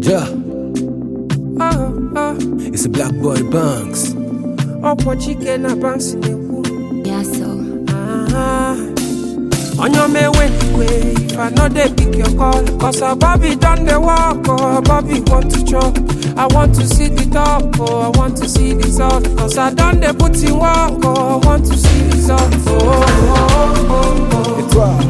Yeah, Oh, oh, it's a black boy Banks. ọkwọ chike na banks na-ekwu Yeah, so. Ah, onye omewe n'igwe if i no dey pick your call cause our bobby don dey work oh bobby want to chop i want to see the top oh i want to see the result cause i don dey put in work oh i want to see result oh, oh, oh, oh. Et toi,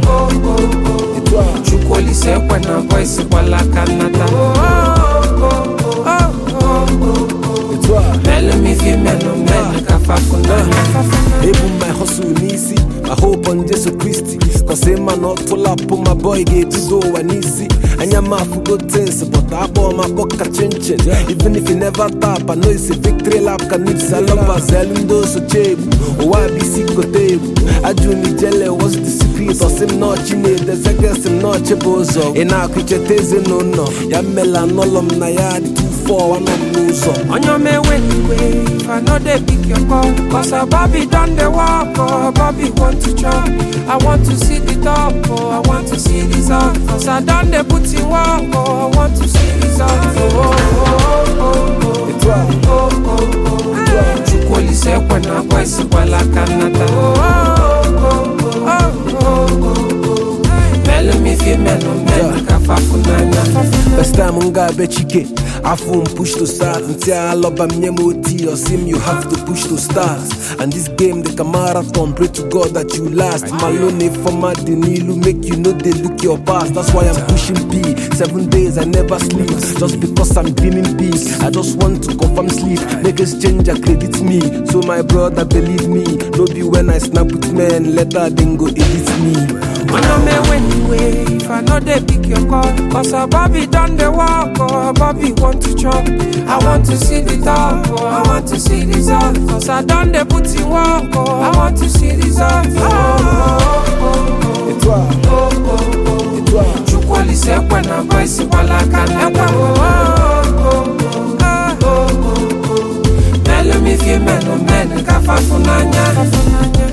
et toi, chukwu olise ekwe na voice gbala aka nnata Oh, oh, oh, oh, oh, oh. et toi. melu m ife menụ mmenụ ka fafunanya Ebu my hustle n'isi my hope on Jesu Christi Cause ịma na ọtụlapụ my boy ga-ebido ụwa n'isi anya m afụgo tins but akpọ m akpọ ka chinchin even if you never tap I know it's a victory lap ka nips alọbas elu ndị osoche egbu ụwa bụ isi kote egbu ajụ m ijele what's the secret ọsị m nọọchi na-edezegesi m nọọchi bụ ụzọ ị na-akụ icheta ezinụlọ ya mmela nọlọ m na ya dị 2 anọ m n'ụzọ onye omewe n'igwe if i no dey pick your call cause our bobby don dey work oh bobby want to chop i want to see the top oh i want to see result cause i don dey put in work oh i want to see result oh, oh, oh, oh, Et toi, oh, oh, oh, oh. chukwu olise ekwe na voice gbala aka nnata Oh, oh, oh, oh, oh, oh, oh. melu m ife menụ mmenụ ka fafunanya First time m ga-abịa chike afọ m push to start ntị alọba m nye m oti osim you have to push to start and this game dị ka marathon pray to God that you last malone fọma dị n'ilu make you no dey look your past that's why I'm pushing P seven days I never sleep just because I'm dreaming big I just want to confirm sleep make exchange credit me so my brother believe me no be when I snap with men later then go edit me When I'm away anyway, if I know they pick your call, cause our Bobby done the walk, oh, Bobby want to chop. I want to see the top, oh, I want to see the result, cause I done the put in work, oh, I want to see the result. Oh, oh, oh, Et toi, oh, oh, oh, oh. et toi Chukwu olise ekwe na voice gbala aka n'ekwe, oh, oh, oh, oh, ah, oh, oh, oh. Melu m ife menụ mmenụ ka fafunanya.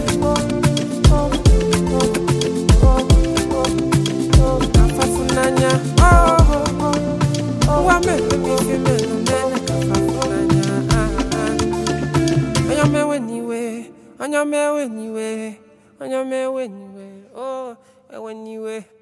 Kafafunanya, oh, oh, oh, oh, wa melu m ife menụ mmenụ ka fafunanya, ah, ah. Onye mewe n'iwe, onye mewe n'iwe, onye mewe n'iwe, oh, ewe n'iwe.